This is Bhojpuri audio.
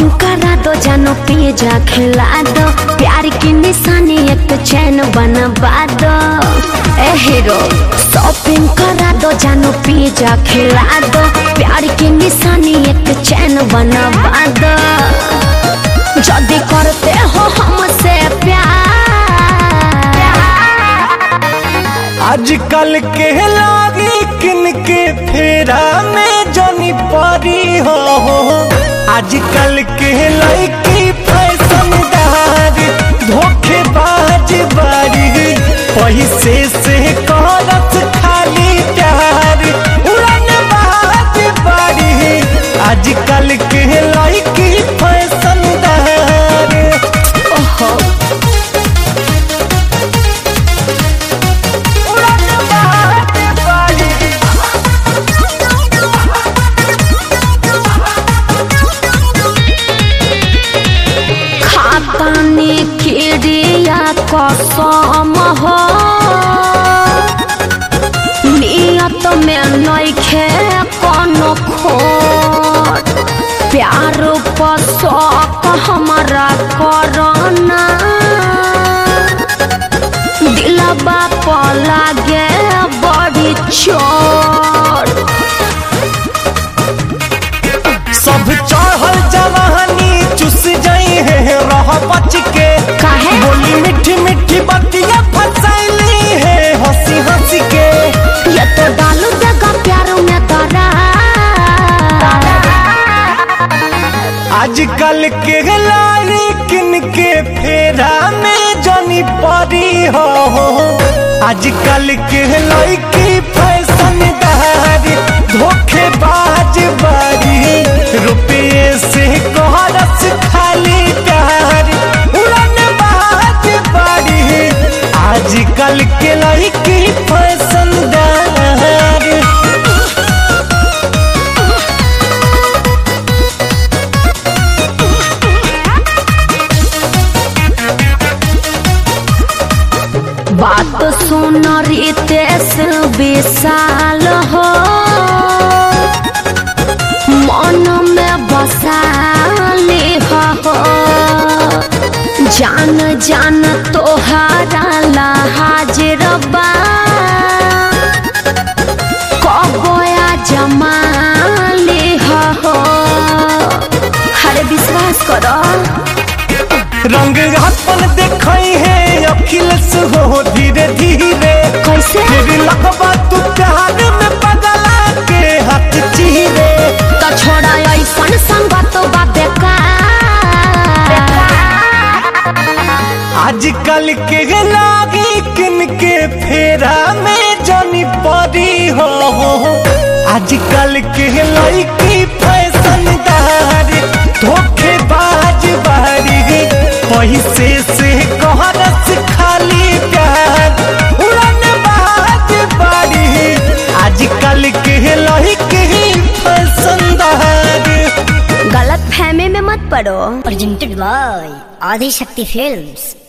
शॉपिंग करा दो जानो पिज्जा खिला दो प्यार की निशानी एक चैन बनवा दो ए हीरो शॉपिंग करा दो जानो पिज्जा खिला दो प्यार की निशानी एक चैन बनवा दो जल्दी करते हो हमसे प्यार आजकल के लागी किन के फेरा में जनी परी हो आजकल के लड़की फैशनदार धोखेबाज बारी पैसे से करत खाली प्यार उड़न बाज बारी आजकल के लड़की फैशनदार ओहो उड़न बाज बारी खातानी खिड़िया कसम हो नियत में नइखे कोनो खोट प्यार पर शौक हमारा करना दिलबा पर लागे बड़ी चोट सब चढ़ल जवानी चुस जाई है रह बच के काहे? बोली मीठी मीठी बतिया फसैली है हंसी हंसी के ये तो डालू देगा प्यार में दरा आजकल के लारी किन के फेरा में जनी परी हो आजकल के लड़की फैशनदार धोखेबाज बारी रुपये से कोहरस खाली प्यार उड़न बाज बारी आजकल के लड़की फैशनदार बात सुन रितेश विशाल हो मन में बसाली हो जान जान तोहरा ला हाजिर बा कबोया जमाली हो हरे विश्वास करो रंग अपन देखई है अखिलेश हो धीरे धीरे कैसे तेरी लगवा तू प्यार में बदला के हाथ चीरे तो छोड़ा ऐसन संगत बा बेकार आजकल के लागी किन के फेरा में जनी परी हो आजकल के लड़की फैशनदार धोखेबाज बारी पैसे से कहरस खाली प्यार उड़न बाज बारी आजकल के लड़की फैशनदार गलत फहमी में मत पड़ो presented by Adi Shakti Films.